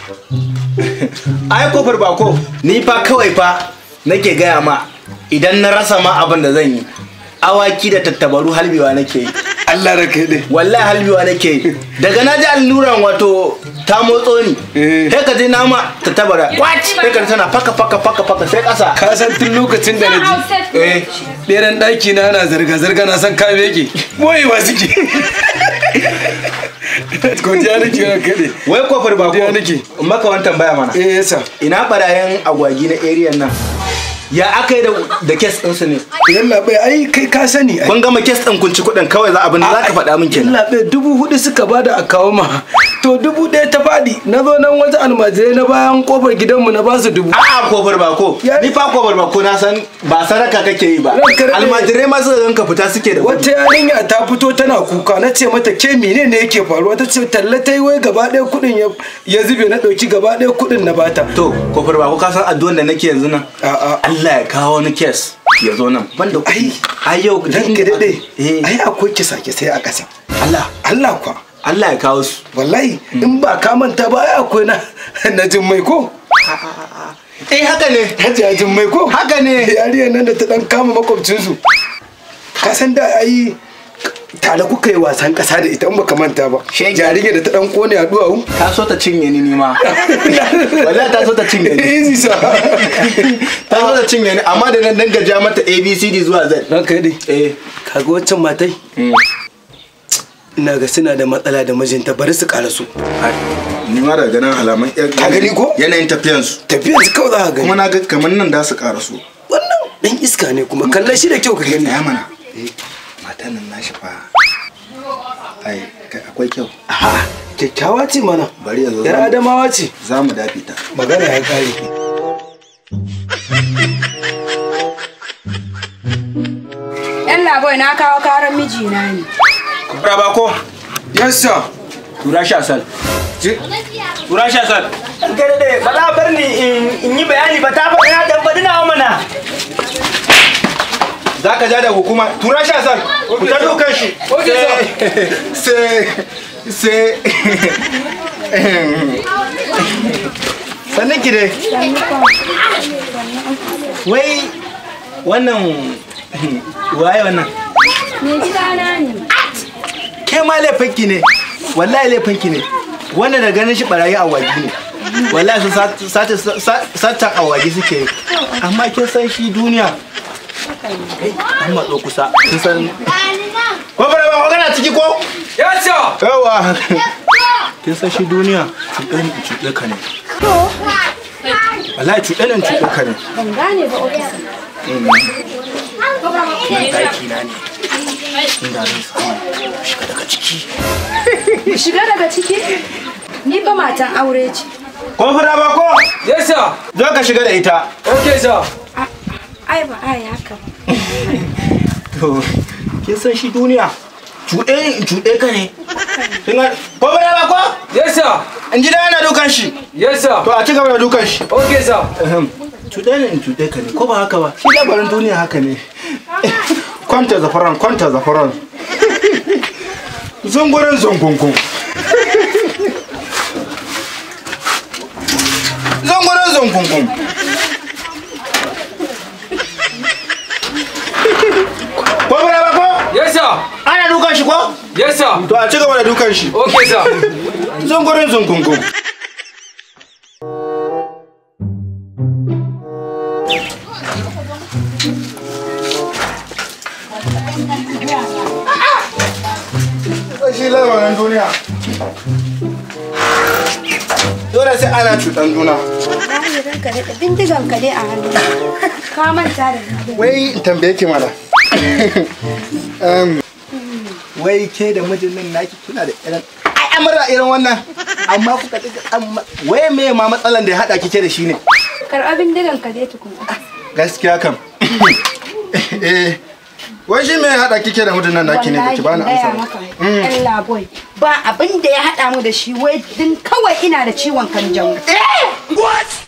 ai kofar bako ni fa kawai fa nake gaya ma idan na rasa ma abin da zan yi awaki da tattabaru halbewa nake yi Allah da kai dai wallahi halbewa nake yi daga na ji alluran wato ta motso ni Eh. sai ka ji nama tattabara kwaci sai ka ji tana faka faka faka faka sai kasa ka san tun lokacin da na ji eh ɗeran ɗaki na na zarga-zarga na san kame yake boyewa suke godiya nake ran kaɗe wai kofar bako Godiya nake. in maka wani tambaya mana eh yasa ina barayen agwagi na area nan ya aka yi da- da kes ɗinsu ne yalla bai ai kai ka sani ai kun gama kes ɗin kun ci kuɗin kawai za abin da za ka faɗa min kenan yalla bai dubu hudu suka bada a kawo ma to dubu ɗaya ta faɗi na zo nan wata almajirai na bayan kofar gidanmu na basu dubu A'a kofar bako Ya- ni fa kofar bako na san ba sadaka kake yi ba Ranka daɗe. almajirai ma suka ganka fita suke da kuɗi wata yarinya ta fito tana kuka na ce mata ke mene ne yake faruwa ta ce talla ta yi wai gaba ɗaya kuɗin ya- ya zube na ɗauki gaba ɗaya kuɗin na bata to kofar bako ka san addu'an da nake yanzu nan A'a. Allah ya kawo wani kes ya zo nan banda ai kuɗi ai yau dan ka daɗe eh ai akwai kisa sai a ƙasa Allah Allah kwa Allah ya kawo su wallahi in ba ka manta ba ai akwai na na jin mai ko eh haka ne Hajiya jin mai ko Haka ne. yariyar nan da ta dan kama makwabcinsu ka san da ai tare kuka yi wasan ƙasa da ita in baka manta ba Shege. jariyar da ta dan kone a duwawu ta so ta cinye ni nima wallahi ta so ta cinye ni easy sa ta so ta cinye ni amma da nan danga ja mata abcd zuwa z dan kai dai eh kaga waccan matai ina ga suna da matsala da mijinta bari su karasu ni ma daga nan alaman Ka gani ko? yanayin tafiyansu tafiyar su kawai za ka gani kuma na ga kamar nan da su karasu wannan dan iska ne kuma kallon shi da kyau ka gani ya mana matan nan nashi fa ai kai akwai kyau A'a, kyakkyawa ce mana bari yanzu yar adamawa ce za mu dafi ta magana ya kare Yan laboy na kawo karan mijina ne. raba ko yes sir tura shi asal tura shi asal Kada da ba za a bar ni in- in yi bayani ba ta faɗi na dan faɗi nawa mana. za ka ja da hukuma tura shi asal ku ta dukan shi sai sai sannan ki dai wai wannan waye wannan Me gidana ne. ke ma laifinki ne wallahi laifinki ne wanda da ganin shi barayi awagi ne wallahi su sata sata awagi suke yi amma kin san shi duniya Eh, an matso kusa kin san ko bara ba kana ciki ko yes sir yawa kin san shi duniya cuɗe ni cuɗe ka ne wallahi cuɗe ni cuɗe ka ne Ban gane ba ofisa. nan daki na ne inda zan samu shiga daga ciki Mu shiga daga ciki? Ni ba matan aure ce. ko fara ba ko yes sir zo ka shiga da ita okay sir A- Ai ba ai haka ba. To, kin san shi duniya cuɗe ni in cuɗe ka ne. Kin ga ko ba ba ko? yes sir In ji da yana dukan shi. yes sir To a ci gaba da dukan shi. okay sir Ahem. Cuɗe ni in cuɗe ka ne ko ba haka ba? Shi labarin duniya haka ne. Kwanta zafaran kwanta zafaran. Zungurin zungunkun. Zungurin zungunkun. Ko ba ba ko? yes sir Ana dukan shi ko? yes sir To a ci gaba da dukan shi. okay sir Zungurin zungunkun. Shi lamarin duniya. Dole sai ana cutan juna. Wallahi ranka da bindigan ka dai a hannu. Ka manta da ni. Wai in tambaye ki mana. Em, Wai ke da mijin nan naki kuna da irin al'amura irin wannan amma kuka ɗiga amma wai me ma matsalan da ya haɗa kike da shi ne Karɓa bindigan ka dai tukun. gaskiya kam eh wai shi me ya haɗa kike da mijin nan naki ne baki bani Wallahi amsa gaya ba maka. Yan laboy. Ba abin da ya haɗa mu da shi wai din kawai ina da ciwon kanjamau. What?